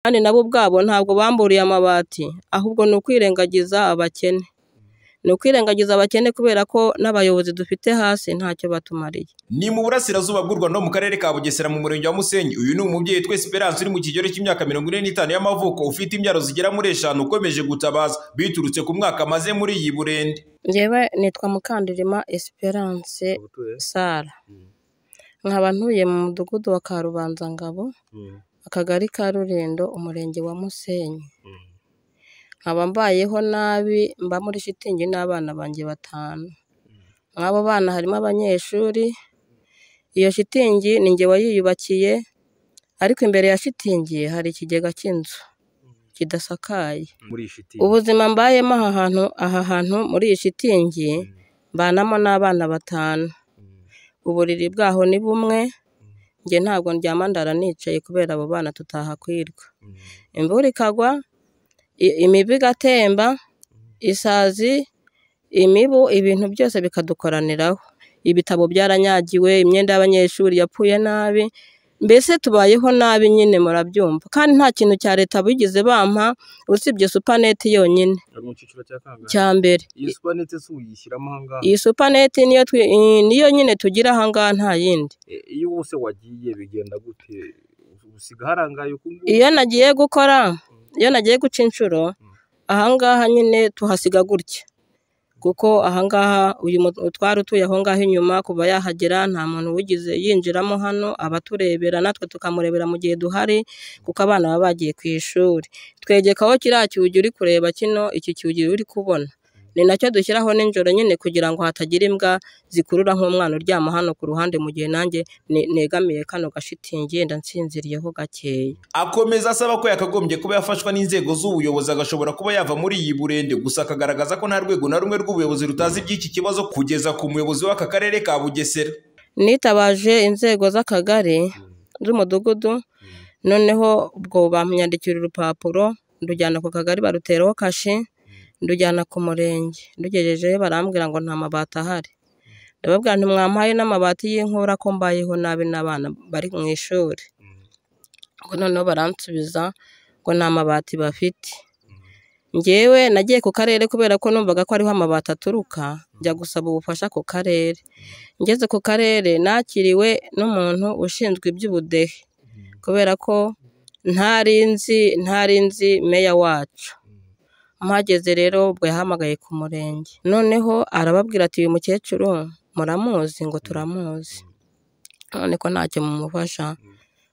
kandi nabo ubwabo ntabwo bamburiye amabati ahubwo ni ukwirengagiza abakene ni ukwirengagiza abakene kubera ko n'abayobozi dufite hasi ntacyo batumariye ni mu burasirazuba bw'u rwanda mu karere ka bugesera mu murenge wa musenyi uyu ni umubyeyi twese esperance uri mu kigero cy'imyaka mirongo ine n'itanu y'amavuko ufite imbyaro zigera muri eshanu ukomeje gutabaza biturutse ku mwaka amaze muri iyi burende njyewe nitwa mukandirima esperance sara nkaba ntuye mu mudugudu wa karubanzangabo akagari ka rurindo umurenge wa musenyi nkaba mbayeho nabi mba muri shitingi n'abana banjye batanu nk'abo bana harimo abanyeshuri iyo shitingi ni nge wayiyubakiye ariko imbere ya shitingi hari ikigega cy'inzu kidasakaye muri iyi shiti ubuzima mbayemo aha hantu aha hantu muri iyi shitingi mbanamo n'abana batanu uburiri bwaho ni bumwe njye ntabwo ndyama ndara nicaye kubera abo bana tutahakwirwa imvura ikagwa i- imibu igatemba isazi imibu ibintu byose bikadukoraniraho ibitabo byaranyagiwe imyenda y'abanyeshuri yapfuye nabi mbese tubayeho nabi nyine murabyumva kandi nta kintu cya leta bigeze bampa usibye supaneti yonyine ari mu cyiciro cya kangahe cya mbere iyi supanete se uyishyiramo ahangaha iyi supaneti niyo twi- i- niyo nyine tugira ahangaha nta yindi E, iyo wose wagiye bigenda gute usiga harangaye uku nguku iyo nagiye gukora iyo nagiye guca inshuro ahangaha nyine tuhasiga gutya kuko ahangaha uyu mu- utwari utuye aho ngaho inyuma kuva yahagera nta muntu wigeze yinjiramo hano aba aturebera natwe tukamurebera mu gihe duhari kuko abana baba bagiye ku ishuri twegekaho kiriya cyugi uri kureba kino iki cyugi uri kubona ni nacyo dushyiraho nijoro nyine kugira ngo hatagira imbwa zikurura nk'umwana uryama hano ku ruhande mu gihe nanjye ne- negamiye kano gashitingi yenda nsinziriyeho gakeya akomeza asaba ko yakagombye kuba yafashwa n'inzego z'ubuyobozi agashobora kuba yava muri iyi burende gusa akagaragaza ko nta rwego na rumwe rw'ubuyobozi rutazi iby'iki kibazo kugeza ku muyobozi w'aka karere ka bugesera nitabaje inzego z'akagari z'umudugudu noneho ubwo bamyandikira urupapuro ndujyana ku kagari baruteraho kashe ndujyana ku murenge ndugejejeyo barambwira ngo nta mabati ahari ndababwira ntimwampaye n'amabati y'inkura ko mbayeho nabi n'abana bari mu ishuri ngo noneho baransubiza ngo nta mabati bafite njyewe nagiye ku karere kubera ko numvaga ko ariho amabati aturuka njya gusaba ubufasha ku karere ngeze ku karere nakiriwe n'umuntu ushinzwe iby'ubudehe kubera ko ntari nzi ntari nzi meya wacu mpageze rero ubwo yahamagaye ku murenge noneho arababwira ati uyu mukecuru muramuzi ngo turamuzi none ko ntacyo mumufasha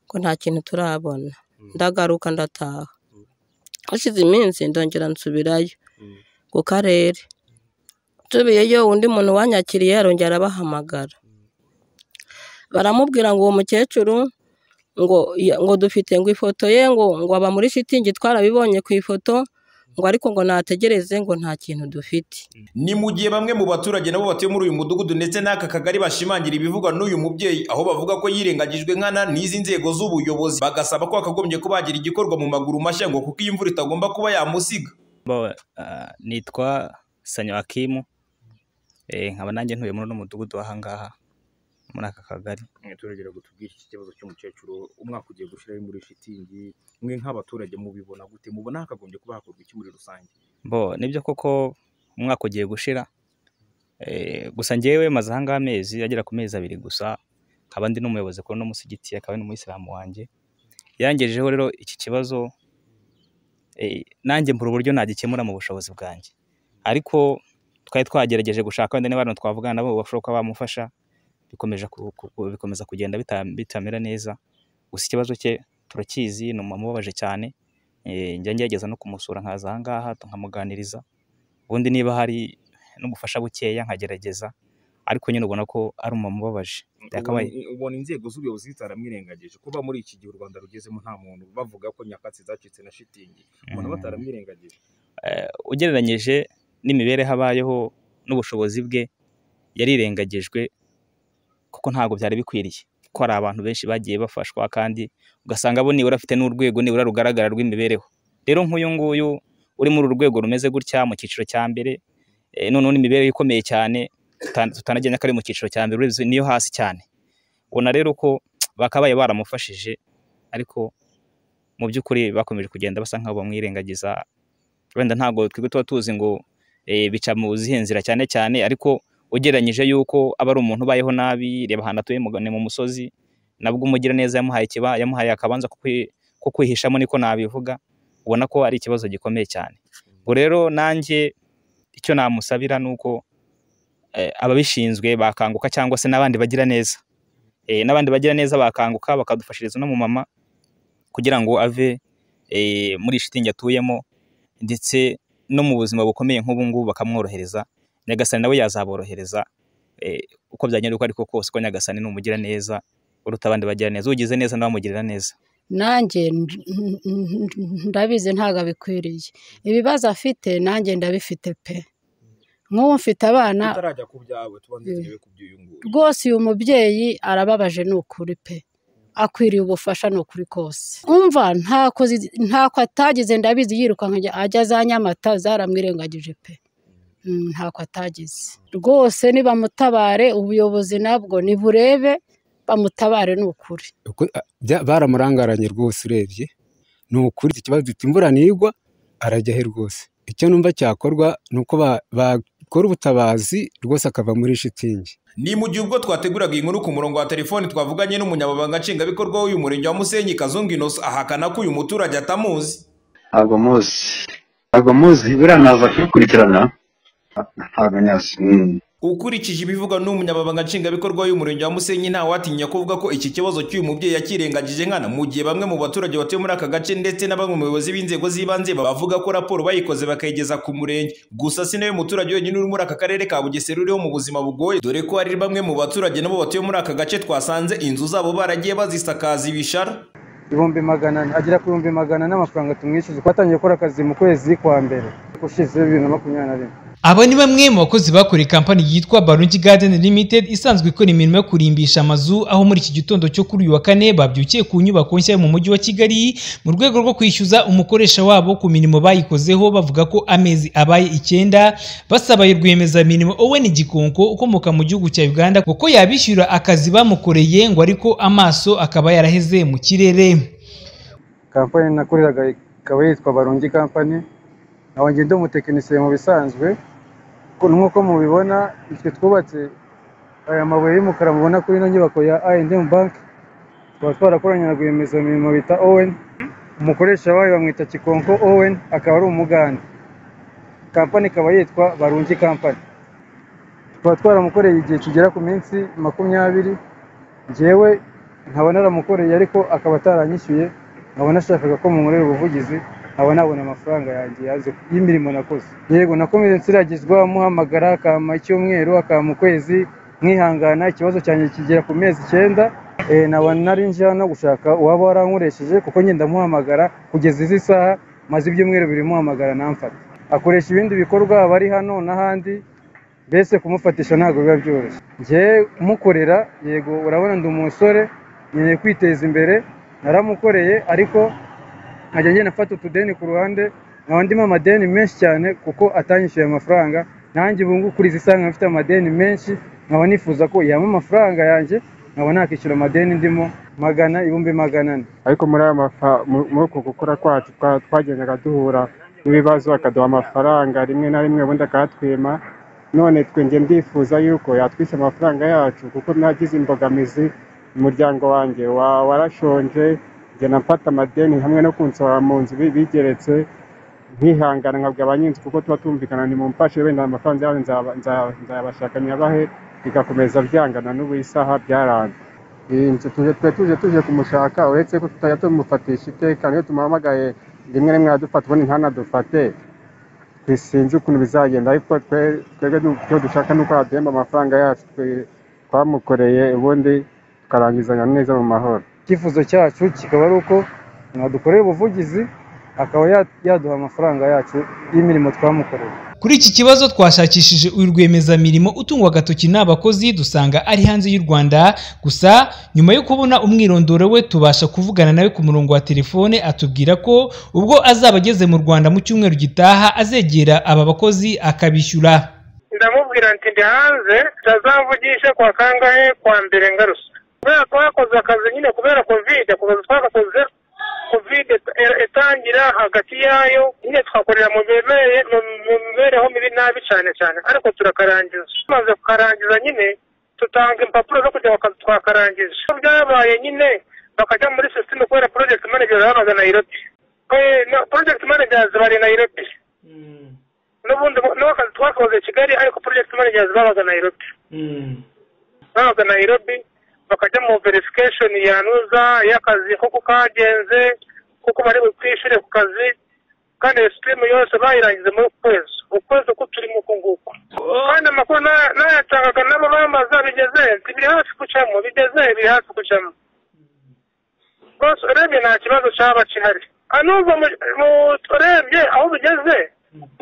ko nta kintu turabona ndagaruka ndataha hashize iminsi ndongera nsubirayo ku karere nsubiyeyo undi muntu wanyakiriye arongera arabahamagara baramubwira ngo uwo mukecuru ngo ya- ngo dufite ngo ifoto ye ngo ngo aba muri shitingi twarabibonye ku ifoto ngo ariko ngo nategereze ngo nta kintu dufite ni mu gihe bamwe mu baturage nabo batuye muri uyu mudugudu ndetse n'aka kagari bashimangira ibivugwa n'uyu mubyeyi aho bavuga ko yirengagijwe nkana n'izi nzego z'ubuyobozi bagasaba ko hakagombye kuba hagira igikorwa mu maguru mashya ngo kuko iyi mvura itagomba kuba yamusiga Mbawe, ah, nitwa sanyo akimu Eh, nkaba nanjye ntuye muri uno mudugudu w'ahangaha muri aka kagari turagera ngo tubwire iki kibazo cy'umukecuru umwaka ugiye gushyiraho muri shitingi mwe nk'abaturage mubibona gute mubona hakagombye kuba hakorwa iki muri rusange bo nibyo koko umwaka ugiye gushira Eh, gusa ngewe maze ahangaha amezi agera ku mezi abiri gusa nkaba ndi n'umuyobozi kuri uno musigiti akaba ari n'umuyisilamu wanjye yangejejeho rero iki kibazo eh, nanjye mbura uburyo nagikemura mu bushobozi bwanjye ariko twari twagerageje gushaka wenda niba abantu twavugana nabo bashobora kuba bamufasha bikomeje ku- ku- ku- bikomeza kugenda bita- bitamera neza gusa ikibazo cye turakizi ni umuntu ubabaje cyane Eh, njya ngerageza no kumusura nkaza ahangaha nkamuganiriza ubundi niba hari n'ubufasha bukeya nkagerageza ariko nyine ubona ko ari umumama ubabaje Byakabaye. Ubona- ubona inzego z'ubuyobozi zitaramwirengagije kuba muri iki gihe u rwanda rugezemo nta muntu bavuga ko nyakatsi zacitse na shitingi ubona Mhm. bataramwirengagije Eh, ugereranyije n'imibereho abayeho n'ubushobozi bwe yarirengagijwe kuko ntabwo byari bikwiriye ko hari abantu benshi bagiye bafashwa kandi ugasanga bo nibura afite n'urwego nibura rugaragara rw'imibereho rero nk'uyu nguyu uri muri uru rwego rumeze gutya mu cyiciro cya mbere eh, noneho n'imibereho ikomeye cyane tuta- tutanagenya ko ari mu cyiciro cya mbere uretse niyo hasi cyane ubona rero ko bakabaye baramufashije ariko mu by'ukuri bakomeje kugenda basa nk'abo bamwirengagiza wenda ntabwo twebwe tuba tuzi ngo eh, bica mu zihe nzira cyane cyane ariko ugereranyije yuko aba ari umuntu ubayeho nabi reba ahantu atuye mu- ni mu musozi nabwo umugiraneza yamuhaye ikiba yamuhaye akabanza ko kwi- ko kwihishamo niko nabivuga ubona ko ari ikibazo gikomeye cyane ubwo rero nanjye icyo namusabira ni uko eh, ababishinzwe bakanguka cyangwa se n'abandi bagira neza eh, n'abandi bagira neza bakanguka bakadufashiriza no mu mama kugira ngo ave eh, muri shitingi atuyemo ndetse no mu buzima bukomeye nk'ubu ngubu bakamworohereza nyagasani nawe yazaborohereza eh, uko byagenda uko ariko kose ko nyagasani ni umugira neza uruta abandi bagira neza ugize neza nawe amugirira neza nanjye n- n- n- ndabizi ntabwo abikwiriye ibibazo afite nanjye ndabifite pe nk'ubu mfite abana tutarajya ku byawe tubanze Mm. turebe ku by'uyu nguyu rwose uyu mubyeyi arababaje ni ukuri pe akwiriye ubufasha ni ukuri kose umva ntako zi- ntako atagize ndabizi yirukanka ajya- ajya za nyamata zaramwirengagije pe Mm, ntako atagize rwose nibamutabare ubuyobozi nabwo niburebe bamutabare ni ukuri Uko- a- bya- baramurangaranye rwose urebye ni ukuri iki kibazo gifite imvura ntigwa arajya he rwose icyo numva cyakorwa ni uko ba- bakora ubutabazi rwose akava muri shitingi Ni mu gihe ubwo twateguraga iyi nkuru ku murongo wa telefoni twavuganye n'umunyamabanga nshingwabikorwa w'uyu murenge wa Musenyi Kazungu Innocent ahakana ko uyu muturage atamuzi. ntabwo muzi ntabwo muzi buriya naza kubikurikirana ntabwo nyazi Mm. Ukurikije ibivugwa n'umunyamabanga nshingwabikorwa w'uyu murenge wa Musenyi ntawatinya kuvuga ko iki kibazo cy'uyu mubyeyi yakirengagije nkana mu gihe bamwe mu baturage batuye muri aka gace ndetse na bamwe mu bayobozi b'inzego z'ibanze bavuga ko raporo bayikoze bakayigeza ku murenge gusa si nawe muturage wenyine uri muri aka karere ka Bugesera uriho mu buzima bugoye dore ko hari bamwe mu baturage nabo batuye muri aka gace twasanze inzu zabo baragiye bazisakaza ibishara ibihumbi magana ane- agera ku bihumbi magana ane amafaranga tumwishyuza ko atangiye gukora akazi mu kwezi kwa mbere gushize bibiri na makumyabiri na rimwe Aba ni bamwe mu bakozi bakoreye kampani yitwa Barungi Garden Limited isanzwe ikora imirimo yo kurimbisha amazu aho muri iki gitondo cyo kuri uyu wa kane babyukiye ku nyubako nshya yo mu mujyi wa Kigali mu rwego rwo kwishyuza umukoresha wabo ku mirimo bayikozeho bavuga ko amezi abaye icyenda basabaye rwiyemezamirimo Owen Gikonko ukomoka mu gihugu cya Uganda kuko yabishyura akazi bamukoreye ngo ariko amaso akaba yaraheze mu kirere. kampani nakoreraga ikaba yitwa barungi kampani nawe ngenda umutekinisiye mu bisanzwe ko nk'uko mubibona twe twubatse aya mabuye y'umukara mubona kuri ino nyubako ya I&M bank tukaba twarakoranye na rwiyemezamirimo bita Owen umukoresha wayo bamwita Kikonko Owen akaba ari umugande kampani ikaba yitwa barungi kampani tukaba twaramukoreye igihe kigera ku minsi makumyabiri njyewe nkaba naramukoreye ariko akaba ataranyishyuye nkaba nashakaga ko mumurera ubuvugizi nkaba nabona amafaranga yanjye yaje y'imirimo nakoze yego nakomeje nsiragizwa muhamagara akampa icyumweru akampa ukwezi mwihangana ikibazo cyanjye kigera ku mezi icyenda eh, nkaba nari nje no gushaka uwaba warankoresheje kuko ngenda muhamagara kugeza izi saha maze ibyumweru biri muhamagara namfata akoresha ibindi bikorwa aba ari hano n'ahandi mbese kumufatisha ntabwo biba byoroshye njye mukorera yego urabona ndi umusore nkeneye kwiteza imbere naramukoreye ariko nkajya ngenda afata utudeni ku ruhande nkaba ndimo amadeni menshi cyane kuko atanyishyuye amafaranga nanjye ubu ngubu kuri izi saha nkaba mfite amadeni menshi nkaba nifuza ko yampa amafaranga yanjye nkaba nakishyura amadeni ndimo magana ibihumbi magana ane ariko muri aya mafa- mu- muri uko gukora kwacu twa- twagendaga duhura n'ibibazo akaduha amafaranga rimwe na rimwe ubundi akayatwima none twe njye ndifuza yuko yatwise amafaranga yacu kuko nagize imbogamizi umuryango wanjye wa- warashonje ngenda mfata amadeni hamwe no kunsohora mu nzu bi- bigeretse nkihangana nkabwa ba nyinshi kuko tuba tumvikana ni mu mfashe wenda amafaranga yabo nzaba- nza- nzayabashaka nyabahe bigakomeza byangana n'ubu isaha byaranze iyi nzu tuje twe tuje tuje kumushaka uretse ko tutajya tumufatisha iteka niyo tumuhamagaye rimwe rimwe aradufata ubundi ntanadufate twe sinzi ukuntu bizagenda ariko twe twebwe du- icyo dushaka ni uko yaduhemba amafaranga yacu twe- twamukoreye ubundi tukarangizanya neza mu mahoro icyifuzo cyacu kikaba ari uko mwadukorera ubuvugizi akaba ya- yaduha amafaranga yacu y'imirimo twamukoreye Kuri iki kibazo twashakishije uyu rwiyemezamirimo utungwa agatoki n'abakozi dusanga ari hanze y'u Rwanda gusa nyuma yo kubona umwirondoro we tubasha kuvugana nawe ku murongo wa telefone atubwira ko ubwo azaba ageze mu Rwanda mu cyumweru gitaha azegera aba bakozi akabishyura ndamubwira nti ndi hanze utazamvugisha kwa kangahe kwa mbere ngarusa kubera ko bakoze akazi nyine kubera kovide kuva twagakoze kovide itangira hagati yayo nyine twakorera mu mibere- mu- mu mibereho mibi nabi cyane cyane ariko turakarangiza tumaze kukarangiza nyine tutanga impapuro zo kujya baka- twakarangiza Iyo byabaye nyine bakajya muri sisiteme kubera project manager babaga nayirobi project managers bari nayirobi n'ubundi bo- n'akazi twakoze i kigali ariko project managers babaga nayirobi babaga nayirobi bakajya mu verification yanuza y'akazi koko kagenze kuko bari bukwishyure ku kazi kandi iyo sisiteme yose bayirangiza muri uku kwezi ukwezi uko turimo uku nguku kandi amakuru na- nayatangaga nabo bamaza bigeze biri hafi gucamo bigeze biri hafi gucamo rwose urebye nta kibazo cyaba gihari anuva urebye aho bigeze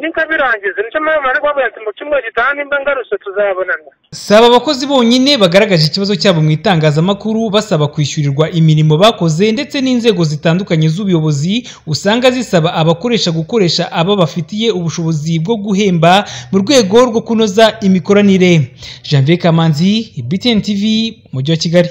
nika birangize nicyo mpamvu bari kuvuga ati mu cyumweru gitaha nimba ngarutse tuzabonana saba abakozi bonyine bagaragaje ikibazo cyabo mu itangazamakuru basaba kwishyurirwa imirimo bakoze ndetse n'inzego zitandukanye z'ubuyobozi usanga zisaba abakoresha gukoresha abo bafitiye ubushobozi bwo guhemba mu rwego rwo kunoza imikoranire janvier kamanzi btn tv umujyi wa kigali